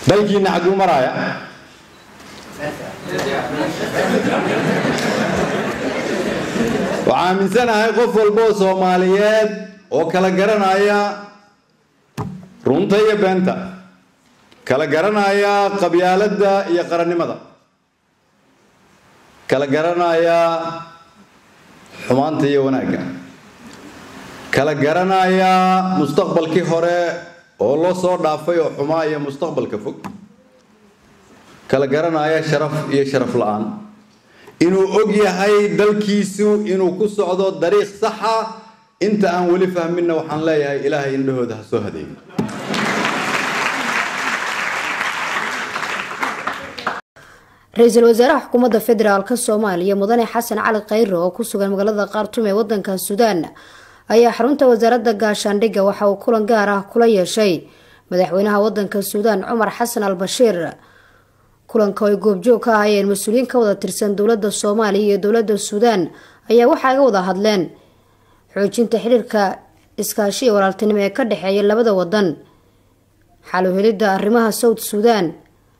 dalkiina xagguu maraaya waxaa aaminsanahay qof walba oo soomaaliyeed oo kala garanaya runta iyo beenta kala garanaya qabyaaladda iyo qarannimada kala garanaya xumaanta iyo wanaagga kala garanaya mustaqbalkii hore oo loo soo dhaafay oo xumaa iyo mustaqbalka fog kala garanaya sharaf iyo sharaf la-aan inuu og yahay dalkiisu inuu ku socdo dariiq saxa inta aan weli fahminna waxaan leeyahay ilaahay indhahooda ha soo hadeeyo ra-iisul wasaaraha xukuumadda federaalk soomaaliya mudane xasan cali khayre oo ku sugan magaalada khartum ee wadanka suudaan ayaa xarunta wasaaradda gaashaandhigga waxa uu kulan gaar ah kula yeeshay madaxweynaha wadanka suudaan cumar xasan al bashiir kulanka oo ay goobjoog ka ahayeen mas-uuliyiin ka wada tirsan dowladda soomaaliya iyo dowladda suudaan ayaa waxaa ga wada hadleen xoojinta xiriirka iskaashi iyo walaaltinimo ee ka dhexeeya labada wadan xaluhelidda arrimaha south suudaan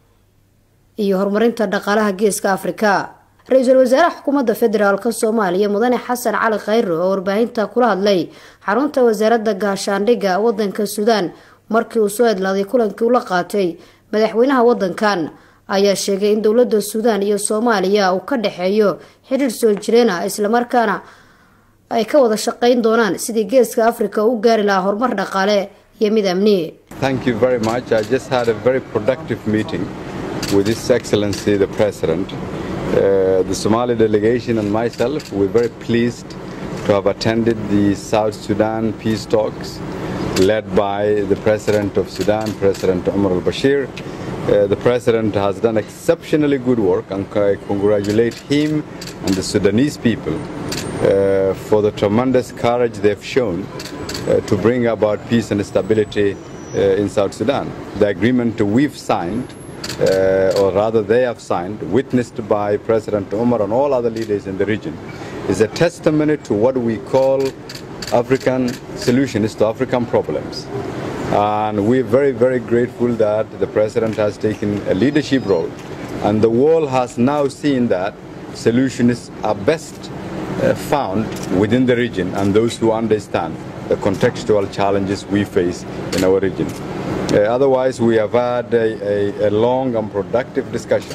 iyo horumarinta dhaqaalaha geeska afrika ra-iisul wasaaraha xukuumadda federaalk soomaaliya mudane xasan cali khayre oo warbaahinta kula hadlay xarunta wasaaradda gaashaandhigga wadanka suudaan markii uu soo edlaaday kulankii ula qaatay madaxweynaha wadankan ayaa sheegay in dowladda suudaan iyo soomaaliya uu ka dhexeeyo xiriir soo jireena islamarkaana ay ka wada shaqeyn doonaan sidii geeska afrika u gaari lahaa horumar dhaqaale iyo mid amni Thank you very much. I just had a very productive meeting with His Excellency the President. Uh, the Somali delegation and myself, we're very pleased to have attended the South Sudan peace talks led by the President of Sudan, President Omar al Bashir. Uh, the President has done exceptionally good work and I congratulate him and the Sudanese people uh, for the tremendous courage they've shown uh, to bring about peace and stability uh, in South Sudan. The agreement we've signed, uh, or rather they have signed, witnessed by President Omar and all other leaders in the region, is a testimony to what we call African solutions to African problems. And we're very, very grateful that the President has taken a leadership role. And the world has now seen that solutions are best uh, found within the region and those who understand the contextual challenges we face in our region. Uh, otherwise, we have had a, a, a long and productive discussion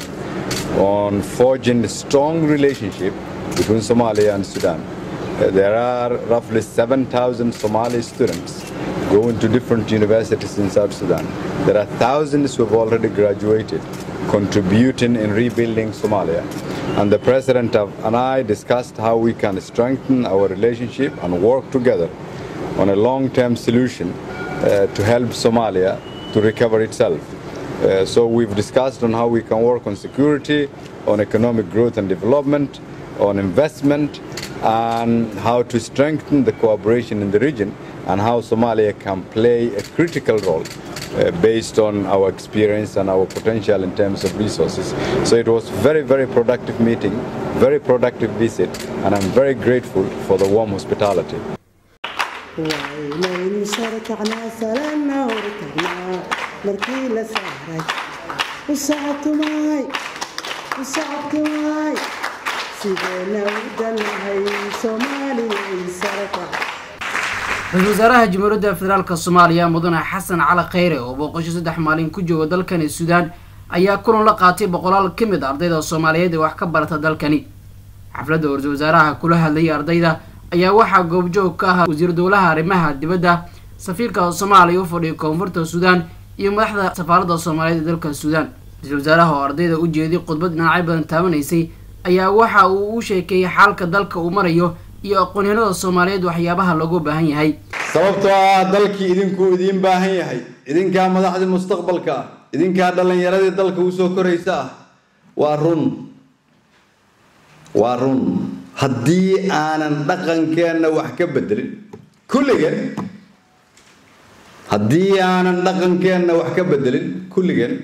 on forging a strong relationship between Somalia and Sudan. Uh, there are roughly 7,000 Somali students going to different universities in South Sudan. There are thousands who have already graduated, contributing in rebuilding Somalia. And the President of, and I discussed how we can strengthen our relationship and work together on a long-term solution uh, to help Somalia to recover itself. Uh, so we've discussed on how we can work on security, on economic growth and development, on investment, and how to strengthen the cooperation in the region and how Somalia can play a critical role uh, based on our experience and our potential in terms of resources. So it was very, very productive meeting, very productive visit, and I'm very grateful for the warm hospitality. waynaynu sharkacnaa salaana hortagnaa markii la saaray u sacabtumay u sacabtumay sideena u danahay soomaaliyay sarakac ra-iisul wasaaraha jamhuuriyadda federaalk soomaaliya mudane xasan cali khayre oo booqasho saddex maalin ku jooga dalkani suudaan ayaa kulan la qaatay boqolaal ka mid a ardayda soomaaliyeed ee wax ka barata dalkani xafladda ra-iisul wasaaraha kula hadlayay ardayda ayaa waxaa goobjoog ka ahaa wasiir dowlaha arrimaha dibadda safiirka soomaaliya u fadhiya koonfurta suudaan iyo madaxda safaaradda soomaaliyeed ee dalka suudaan ra-iisul wasaaraha oo ardayda u jeeday khudbad dhinacyo badan taabanaysay ayaa waxa uu u sheekeeyey xaalka dalka uu marayo iyo aqoonyahanada soomaaliyeed waxyaabaha loogu baahan yahay sababtoo ah dalkii idinkuu idiin baahan yahay idinkaa madaxdii mustaqbalka ah idinkaa dhallinyaradii dalka usoo koraysa ah waa run waa run haddii aanan dhaqankeenna wax ka bedelin kulligeen haddii aanan dhaqankeenna wax ka bedelin kulligeen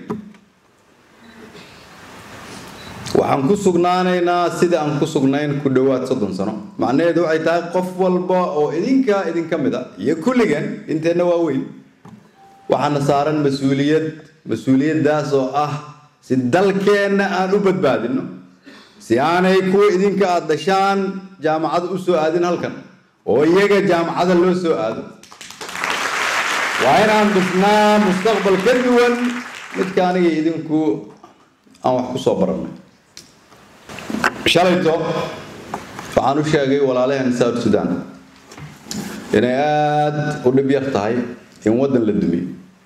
waxaan ku sugnaanaynaa sida aan ku sugnayn ku dhowaad soddon sano macnaheedu waxay tahay qof walba oo idinkaa idinka mid a iyo kulligeen inteenna waa weyn waxaana saaran mas-uuliyad mas-uuliyaddaas oo ah si dalkeenna aan u badbaadino si aanay kuwa idinka aada dhashaan jaamacada u soo aadin halkan oo iyaga jaamacada loo soo aado waa inaan dhisnaa mustaqbal ka duwan midka aniga idinku aan wax ku soo barannay shalayto waxaan u sheegay walaalaheen south sudan inay aada u dhib yar tahay in waddan la dumiyo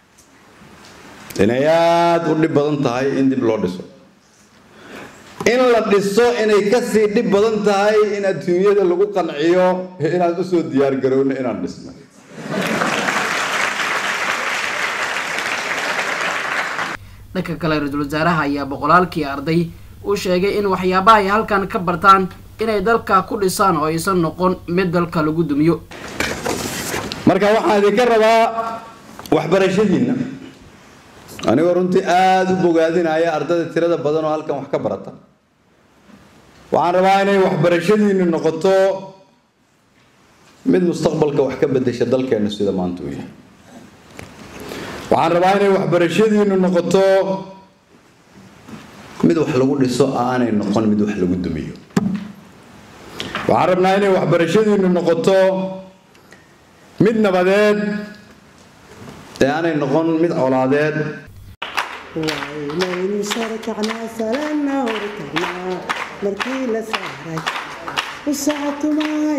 inay aada u dhib badan tahay in dib loo dhiso in la dhiso inay kasii dhib badan tahay in adduunyada lagu qanciyo inaan usoo diyaar garowno inaan dhisno dhanka kale ra-iisul wasaaraha ayaa boqolaalkii arday uu sheegay in waxyaabaha ay halkan ka bartaan inay dalka ku dhisaan oo aysan noqon mid dalka lagu dumiyo marka waxaan idinka rabaa waxbarashadiinna anigoo runtii aada u bogaadinaya ardayda tirada badan oo halkan wax ka barata waxaan rabaa inay waxbarashadiinnu noqoto mid mustaqbalka wax ka bedesha dalkeenna sida maanta uu yahay waxaan rabaa inay waxbarashadiinnu noqoto mid wax lagu dhiso aanay noqon mid wax lagu dumiyo waxaan rabnaa inay waxbarashadiinnu noqoto mid nabadeed ee aanay noqon mid colaadeed waynaynu sharkacnaa salaana hortagnaa markii la saaray u sacabtumay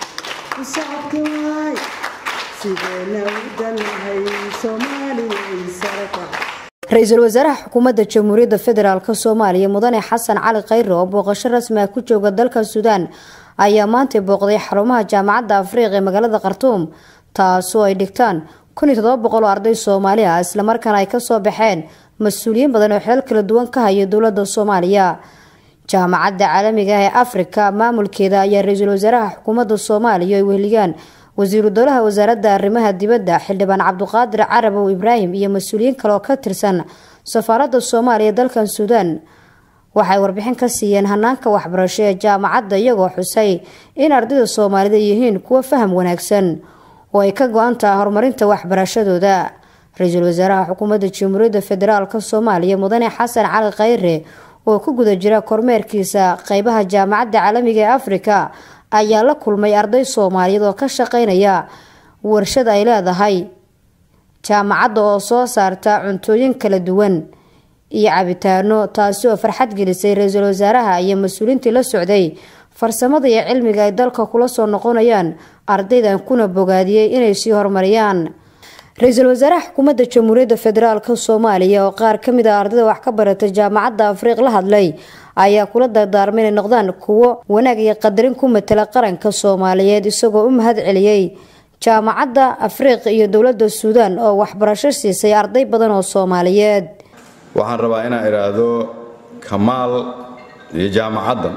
u sacabtumay sideena u danahay soomaaliyay sarakac ra-iisul wasaaraha xukuumadda jamhuuriyadda federaalk soomaaliya mudane xasan cali khayre oo booqasho rasmi ah ku jooga dalka suudaan ayaa maantay booqday xarumaha jaamacadda afriiq ee magaalada khartuum taasoo ay dhigtaan kun iyo todoba boqol oo arday soomaali ah islamarkaana ay kasoo baxeen mas-uuliyiin badan oo xilal kala duwan ka haya dowladda soomaaliya jaamacadda caalamiga ah ee afrika maamulkeeda ayaa ra-iisul wasaaraha xukuumadda soomaaliya ay weheligaan wasiiru dowlaha wasaaradda arrimaha dibadda xildhibaan cabduqaadir carabow ibraahim iyo mas-uuliyiin kale oo ka tirsan safaaradda soomaaliya dalkan suudaan waxay warbixin ka siiyeen hanaanka waxbarasho ee jaamacadda iyagoo xusay in ardayda soomaalida yihiin kuwo faham wanaagsan oo ay ka go-an taha horumarinta waxbarashadooda ra-iisul wasaaraha xukuumadda jamhuuriyadda federaalk soomaaliya mudane xasan cali khayre oo ku guda jira kormeerkiisa qeybaha jaamacadda caalamiga ee afrika ayaa la kulmay arday soomaaliyeed oo ka shaqeynaya warshad ay leedahay jaamacadda oo soo saarta cuntooyin kala duwan iyo cabitaano taasi oo farxad gelisay ra-iisul wasaaraha iyo mas-uuliintii la socday farsamada iyo cilmiga ay dalka kula soo noqonayaan ardaydan kuna bogaadiyey inay sii horumariyaan ra-iisul wasaaraha xukuumadda jamhuuriyadda federaalk soomaaliya oo qaar kamid ah ardayda wax ka barata jaamacadda afriiq la hadlay ayaa kula dardaarmay inay noqdaan kuwo wanaag iyo qadarin ku matala qaranka soomaaliyeed isagoo u mahad celiyey jaamacadda afriiq iyo dowladda suudaan oo waxbarasho siisay arday badan oo soomaaliyeed waxaan rabaa inaan idhaahdo kamaal iyo jaamacaddan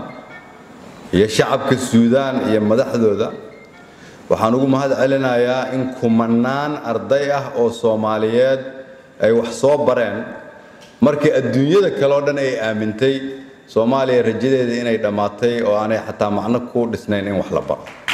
iyo shacabka suudaan iyo madaxdooda waxaan ugu mahad celinayaa in kumanaan arday ah oo soomaaliyeed ay wax soo bareen markii adduunyada kale oo dhan ay aamintay soomaaliya rajadeeda inay dhammaatay oo aanay xataa macno ku dhisnayn in wax la baro